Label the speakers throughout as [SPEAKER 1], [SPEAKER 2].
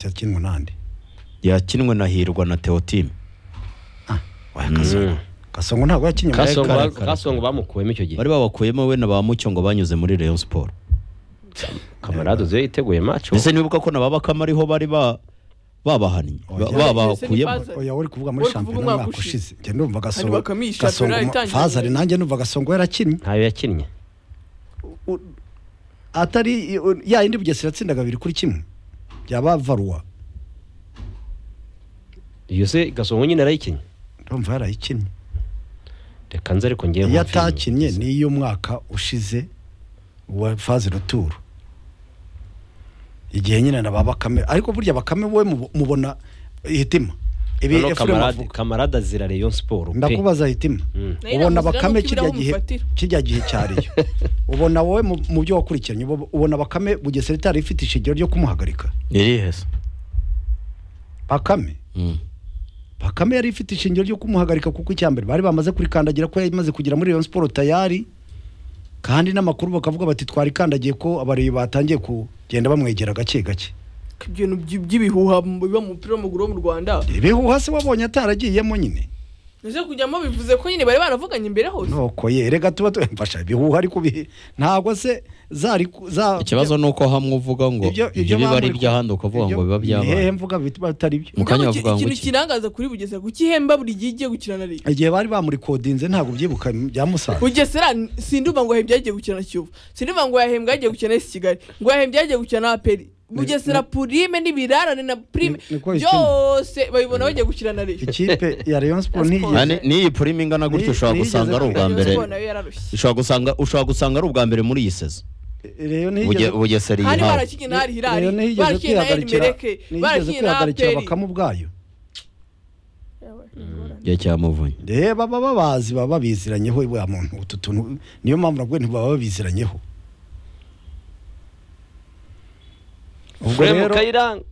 [SPEAKER 1] yakinwe n'andi
[SPEAKER 2] yakinwe na hirwa na teotime
[SPEAKER 1] waya kasongo kasongo ntabwo yakinye muri
[SPEAKER 2] Kasongo-
[SPEAKER 1] kare
[SPEAKER 2] kare, kare.
[SPEAKER 3] kasongo kasongo bamukuwemo icyo gihe
[SPEAKER 2] bari babakuyemo we na ba mucyo ngo banyuze muri Rayon Sport
[SPEAKER 3] kamarade uzi yiteguye maco
[SPEAKER 2] mbese ntibuka ko na ba bakame ariho bari ba babahannye ba-
[SPEAKER 4] Oya.
[SPEAKER 2] babakuyemo
[SPEAKER 4] Ese ni
[SPEAKER 1] oya uri kuvuga
[SPEAKER 4] Uri
[SPEAKER 1] muri
[SPEAKER 4] kuvuga
[SPEAKER 1] shampiyona
[SPEAKER 4] umwaka
[SPEAKER 1] umwaka
[SPEAKER 4] ushize.
[SPEAKER 1] ushize njye ndumva gasongo
[SPEAKER 4] Hanyuma bakamisha
[SPEAKER 1] gasongo
[SPEAKER 4] shampiyona
[SPEAKER 1] mu-
[SPEAKER 4] itangiye.
[SPEAKER 1] fazari nanjye numva gasongo yarakinnye
[SPEAKER 3] ntayo yakinnye
[SPEAKER 1] atari ya yindi bugesera yatsindaga abiri kuri kimwe byaba varuwa
[SPEAKER 3] iyo se gasongo nyine arayikinnye
[SPEAKER 1] ndumva yarayikinnye
[SPEAKER 3] reka nze ariko ngewe
[SPEAKER 1] iyo
[SPEAKER 3] nkumva filime.
[SPEAKER 1] atakinnye ni iy'umwaka ushize wa faze ruturo igihe nyine na ba bakame ariko burya bakame wowe mubo- mubona hitima ibi
[SPEAKER 3] Noneho
[SPEAKER 1] Efuremu
[SPEAKER 3] kamarade
[SPEAKER 1] avuga
[SPEAKER 3] kamarade azira Rayon Sport pe
[SPEAKER 1] ndakubaza hitima
[SPEAKER 3] Mm.
[SPEAKER 4] Nayo
[SPEAKER 1] ubona
[SPEAKER 4] namuzi
[SPEAKER 1] bakame
[SPEAKER 4] iramuka
[SPEAKER 1] kirya
[SPEAKER 4] ibirahure
[SPEAKER 1] gihe
[SPEAKER 4] umufatira.
[SPEAKER 1] kirya gihe cyariyo ubona wowe mu mu byo wakurikiranye ubo- ubona bakame bugesera itari ifite ishingiro ryo kumuhagarika
[SPEAKER 2] irihe se
[SPEAKER 1] bakame
[SPEAKER 2] Mm.
[SPEAKER 1] bakame yari ifite ishingiro ryo kumuhagarika kuko icya mbere bari bamaze kurikandagira ko yamaze kugera muri Rayon Sport tayari kandi n'amakuru bakavuga bati twarikandagiye ko abareba batangiye kugenda bamwegera gake gake
[SPEAKER 4] ibintu by- by'ibihuha mu- biba mu mupira w'amaguru wo mu rwanda
[SPEAKER 1] ibihuha se wabonye ataragiyemo nyine
[SPEAKER 4] ese kujyamo bivuze ko nyine bari baravuganye imbere hose
[SPEAKER 1] nuko ye reka tuba tu- mfasha ibihuha ariko bihe ntabwo se zari ku- za
[SPEAKER 2] ikibazo ni uko hamwe uvuga ngo ibyo biba ari iby'ahandi ukavuba ngo biba
[SPEAKER 1] hehe
[SPEAKER 2] byabaye
[SPEAKER 1] mvuga biba bitari byo
[SPEAKER 2] Mu kanya
[SPEAKER 4] Mugabo
[SPEAKER 2] bavuga ngo
[SPEAKER 4] ikintu
[SPEAKER 2] iki?
[SPEAKER 4] kirangaza kuri bugesera kuko ihemba buri gihe igiye gukina na liga
[SPEAKER 1] igihe bari bamurikodinze ntabwo byibuka bya musanze
[SPEAKER 4] bugesera n- sindumva ngo yahembye yagiye gukina na kiyovu sindumva ngo yahembwe yagiye gukina na esi kigali ngo yahembye yagiye gukina na aperi bugesera purime n'ibirarane na purime
[SPEAKER 1] Ni- niko bikina.
[SPEAKER 4] byose babibona bagiye gukina na liga
[SPEAKER 1] ikipe ya Rayon Sport
[SPEAKER 2] Nani-
[SPEAKER 1] ntiyigeze
[SPEAKER 2] n'iyi purima ingana gutya
[SPEAKER 1] Ni-
[SPEAKER 2] ushobora
[SPEAKER 1] nigeze
[SPEAKER 2] gusanga ari ubwa
[SPEAKER 1] kwiga
[SPEAKER 2] mbere
[SPEAKER 4] nayo yararushye
[SPEAKER 2] ushobora gusanga ushobora gusanga ari ubwa mbere muri iyi sezo
[SPEAKER 1] Rayon
[SPEAKER 2] Buge-
[SPEAKER 1] ntiyigeze
[SPEAKER 2] bugesera iyi
[SPEAKER 4] hari
[SPEAKER 2] hawe
[SPEAKER 4] barakinnye na hari hirari
[SPEAKER 1] Rayon ntiyigeze
[SPEAKER 4] barakinnye na eri
[SPEAKER 1] kwihagarikira
[SPEAKER 4] mereke
[SPEAKER 1] ntiyigeze
[SPEAKER 4] barakinnye na
[SPEAKER 1] kwihagarikira
[SPEAKER 4] aperi
[SPEAKER 1] bakame ubwayo
[SPEAKER 2] igihe cyamuvunye
[SPEAKER 1] Eh, baba babazi baba babiziranyeho wa muntu utu tuntu niyo mpamvu nabwo ntibaba babiziranyeho ubwo
[SPEAKER 3] Fremu
[SPEAKER 1] rero
[SPEAKER 3] Kayiranga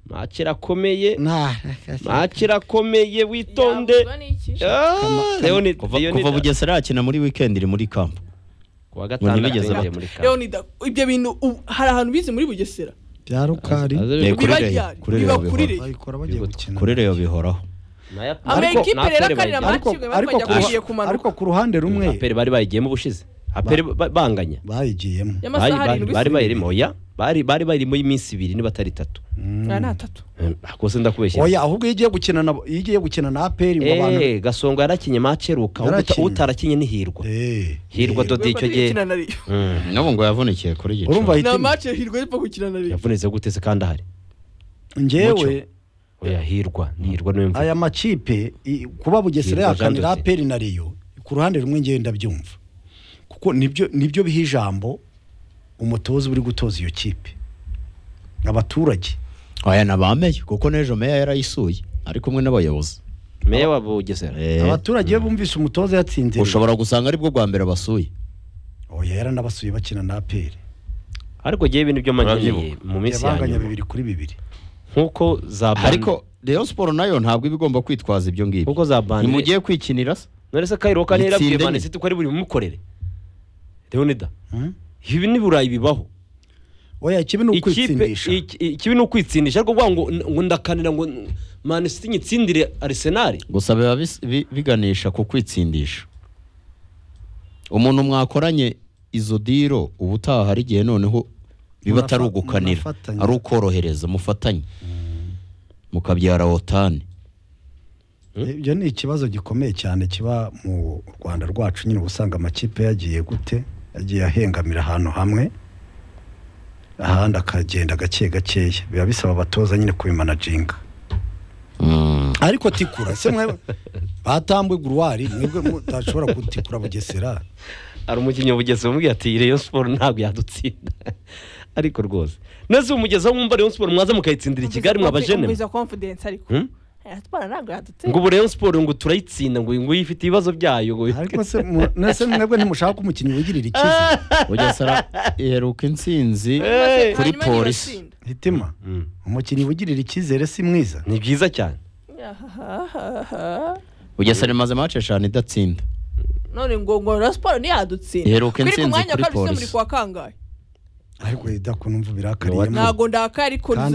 [SPEAKER 3] maco irakomeye
[SPEAKER 1] nta
[SPEAKER 3] maco irakomeye witonde
[SPEAKER 4] Yavuzwa n'iki?
[SPEAKER 3] Ah, Leonid-
[SPEAKER 2] kuva
[SPEAKER 3] Leonid-
[SPEAKER 2] kuva bugesera yakina muri weekend iri muri kampu
[SPEAKER 3] kuwa
[SPEAKER 2] Ngo
[SPEAKER 3] gatandatu
[SPEAKER 2] ntibigeze
[SPEAKER 3] yagiye
[SPEAKER 2] bata.
[SPEAKER 3] muri kamp.
[SPEAKER 4] Leonida ibyo bintu ubu- hari ahantu bize muri bugesera
[SPEAKER 1] bya rukari
[SPEAKER 3] Aze-
[SPEAKER 2] Eh,
[SPEAKER 3] aze-
[SPEAKER 2] kuri
[SPEAKER 4] biba
[SPEAKER 2] Rayon-
[SPEAKER 4] ryari,
[SPEAKER 2] kuri
[SPEAKER 4] biba
[SPEAKER 2] Rayon bihoraho.
[SPEAKER 4] kuri Rayon.
[SPEAKER 1] bayikora bagiye
[SPEAKER 3] Yego,
[SPEAKER 1] gukina
[SPEAKER 2] kuri reyo bihoraho
[SPEAKER 3] Naya-
[SPEAKER 4] ama
[SPEAKER 3] Ariko
[SPEAKER 4] ekipe
[SPEAKER 3] na
[SPEAKER 4] rero
[SPEAKER 3] Aperi
[SPEAKER 4] akarira
[SPEAKER 3] bayigiye.
[SPEAKER 4] amaso
[SPEAKER 1] ariko
[SPEAKER 4] kimwe
[SPEAKER 1] ariko
[SPEAKER 4] bakajya kugiye
[SPEAKER 1] ku-
[SPEAKER 4] kumanuka.
[SPEAKER 1] ariko ku ruhande rumwe
[SPEAKER 3] Aperi bari bayigiyemo ubushize aperi ba- banganya
[SPEAKER 1] bayigiyemo
[SPEAKER 3] bari
[SPEAKER 4] y'amasaha
[SPEAKER 3] bari-
[SPEAKER 4] arindwi
[SPEAKER 3] bari
[SPEAKER 4] si-
[SPEAKER 3] bayirimo oya bari bari bayirimo y'iminsi ibiri niba atari itatu
[SPEAKER 4] Ah, ni atatu
[SPEAKER 3] kose ndakubeshye
[SPEAKER 1] oya ahubwo iyo ugiye gukina na iyo ugiye gukina na APR ngo abantu
[SPEAKER 3] Eh, gasongo yarakinye mace ruka
[SPEAKER 1] Yarakinye.
[SPEAKER 3] utarakinye ni hirwa
[SPEAKER 1] Eh,
[SPEAKER 3] hirwa
[SPEAKER 1] eh,
[SPEAKER 3] dodi icyo gihe
[SPEAKER 4] Gukina na Rayon.
[SPEAKER 3] Mm.
[SPEAKER 2] nabo ngo yavunikiye kuri gicu
[SPEAKER 1] urumva
[SPEAKER 4] nta
[SPEAKER 1] hitima
[SPEAKER 4] match hirwa y'epfo gukina na Rayon.
[SPEAKER 3] yavunitse gute se kandi ahari
[SPEAKER 1] njyewe
[SPEAKER 3] oya hirwa ni hirwa niwe mvuga
[SPEAKER 1] aya makipe i- kuba bugesera
[SPEAKER 3] Yego, Jean
[SPEAKER 1] yakanira
[SPEAKER 3] David.
[SPEAKER 1] aperi na riyo ku ruhande rumwe ngewe ndabyumva kuko nibyo nibyo biha ijambo umutoza uri gutoza iyo kipe abaturage
[SPEAKER 2] aya nabameye kuko n'ejo meya yarayisuye ari kumwe n'abayobozi
[SPEAKER 3] meya wa bugesera
[SPEAKER 2] Eh,
[SPEAKER 1] abaturage iyo bumvise umutoza yatsinze
[SPEAKER 2] ushobora gusanga aribwo bwa mbere basuye
[SPEAKER 1] oya yaranabasuye bakina na aperi
[SPEAKER 3] ariko ngewe ibintu byo manyeye mu minsi ya
[SPEAKER 1] yabanganya
[SPEAKER 3] nyuma
[SPEAKER 1] bibiri kuri bibiri
[SPEAKER 3] nkuko za band-
[SPEAKER 2] ariko Rayon Sport nayo ntabwo iba igomba kwitwaza ibyo ngibyo
[SPEAKER 3] nkuko za bandi
[SPEAKER 2] ntimugiye kwikinira se
[SPEAKER 3] none se kayiro kandi
[SPEAKER 2] Yitsinde
[SPEAKER 3] yarabwiye
[SPEAKER 2] nyine.
[SPEAKER 3] mane siti ko ari buri mukorere leonida
[SPEAKER 1] Hmm?
[SPEAKER 3] ibi ni burayi bibaho
[SPEAKER 1] oya ikibi ni
[SPEAKER 3] ikipe
[SPEAKER 1] ukwitsindisha
[SPEAKER 3] iki- ikibi ni ukwitsindisha ariko kuvuga ngo ngo ndakanira ngo mane siti nyitsindire arisenali
[SPEAKER 2] gusa biba bis- bi- biganisha ku kwitsindisha umuntu mwakoranye izo diro ubutaha hari igihe noneho biba
[SPEAKER 1] Munafa-
[SPEAKER 2] atari ugukanira
[SPEAKER 1] munafatanya.
[SPEAKER 2] ari ukorohereza mufatanye mukabyara wotani
[SPEAKER 1] ibyo ni ikibazo gikomeye cyane kiba mu rwanda rwacu nyine uba usanga amakipe yagiye gute yagiye ahengamira ahantu hamwe ahandi akagenda gake gakeya biba bisaba abatoza nyine kubimanaginga
[SPEAKER 2] Mm.
[SPEAKER 1] ariko tikura se mwe batambwe guruwari mwebwe mutashobora gutikura bugesera
[SPEAKER 3] hari umukinnyi w'umugezi wamubwiye ati reyo siporo ntabwo yadutsinda ariko rwose neza umugezi aho mwumva reyo siporo mwaza mukayitsindira i kigali mwaba jene
[SPEAKER 4] Umviza confidence ariko
[SPEAKER 3] Hmm?
[SPEAKER 4] Aya siporo ntabwo yadutse
[SPEAKER 3] ngo ubu reyo siporo ngo turayitsinda ngo ngo ifite ibibazo byayo ngo
[SPEAKER 1] ariko se mu- nese mwebwe ntimushaka ko umukinnyi wigirira ikizi
[SPEAKER 2] bugesera iheruka intsinzi
[SPEAKER 3] Eh,
[SPEAKER 2] kuri
[SPEAKER 4] Hanyuma
[SPEAKER 2] polisi
[SPEAKER 4] ntibatsinda.
[SPEAKER 1] hitima
[SPEAKER 3] Mm.
[SPEAKER 1] umukinnyi wigirira icyizere si mwiza
[SPEAKER 3] ni byiza cyane
[SPEAKER 4] Ahahaha.
[SPEAKER 2] bugesera imaze mace eshanu idatsinda
[SPEAKER 4] none ngo ngo na siporo ntiyadutsinda
[SPEAKER 2] Iheruka
[SPEAKER 4] Kuri ku
[SPEAKER 2] intsinzi
[SPEAKER 4] mwanya wa
[SPEAKER 2] kuri
[SPEAKER 4] kabiri se
[SPEAKER 2] polisi.
[SPEAKER 4] muri kwa kangahe
[SPEAKER 1] ariko idakunumva birakariyemo
[SPEAKER 4] ntabwo ndakaye ariko
[SPEAKER 1] kandi